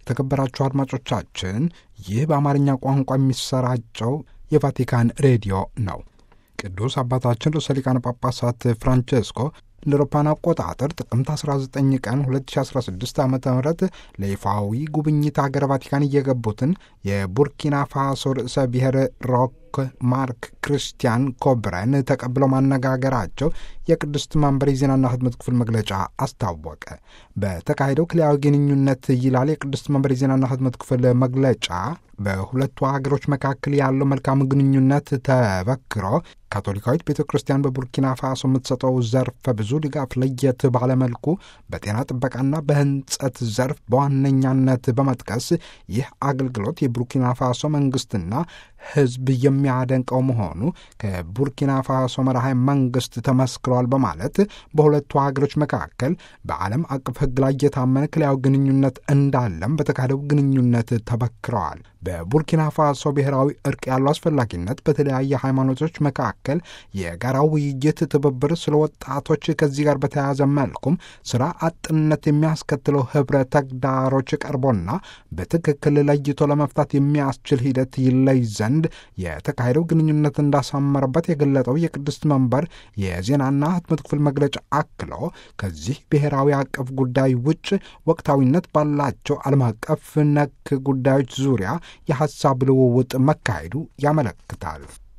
የተከበራችሁ አድማጮቻችን ይህ በአማርኛ ቋንቋ የሚሰራጨው የቫቲካን ሬዲዮ ነው። ቅዱስ አባታችን ርዕሰ ሊቃነ ጳጳሳት ፍራንቼስኮ እንደ አውሮፓውያን አቆጣጠር ጥቅምት 19 ቀን 2016 ዓ ም ለይፋዊ ጉብኝት ሀገረ ቫቲካን እየገቡትን የቡርኪና ፋሶ ርዕሰ ብሔር ሮክ ማርክ ክርስቲያን ኮብረን ተቀብለው ማነጋገራቸው የቅድስት መንበር የዜናና ህትመት ክፍል መግለጫ አስታወቀ። በተካሄደው ክልያዊ ግንኙነት ይላል የቅድስት መንበር የዜናና ህትመት ክፍል መግለጫ በሁለቱ ሀገሮች መካከል ያለው መልካም ግንኙነት ተበክሮ ካቶሊካዊት ቤተ ክርስቲያን በቡርኪና ፋሶ የምትሰጠው ዘርፈ ብዙ ድጋፍ ለየት ባለመልኩ በጤና ጥበቃና በህንጸት ዘርፍ በዋነኛነት በመጥቀስ ይህ አገልግሎት የቡርኪና ፋሶ መንግስትና ህዝብ የሚያደንቀው መሆኑ ከቡርኪና ፋሶ መራሃ መንግስት ተመስክሯል በማለት በሁለቱ ሀገሮች መካከል በዓለም አቀፍ ህግ ላይ የታመነ ክልያዊ ግንኙነት እንዳለም በተካሄደው ግንኙነት ተበክረዋል። በቡርኪና ፋሶ ብሔራዊ እርቅ ያለው አስፈላጊነት በተለያየ ሃይማኖቶች መካከል የጋራ ውይይት፣ ትብብር ስለ ወጣቶች ከዚህ ጋር በተያያዘ መልኩም ስራ አጥነት የሚያስከትለው ህብረ ተግዳሮች ቀርቦና በትክክል ለይቶ ለመፍታት የሚያስችል ሂደት ይለይ ዘንድ የተካሄደው ግንኙነት እንዳሳመረበት የገለጠው የቅድስት መንበር የዜናና ህትመት ክፍል መግለጫ አክሎ ከዚህ ብሔራዊ አቀፍ ጉዳይ ውጭ ወቅታዊነት ባላቸው ዓለም አቀፍ ነክ ጉዳዮች ዙሪያ የሐሳብ ልውውጥ መካሄዱ ያመለክታል።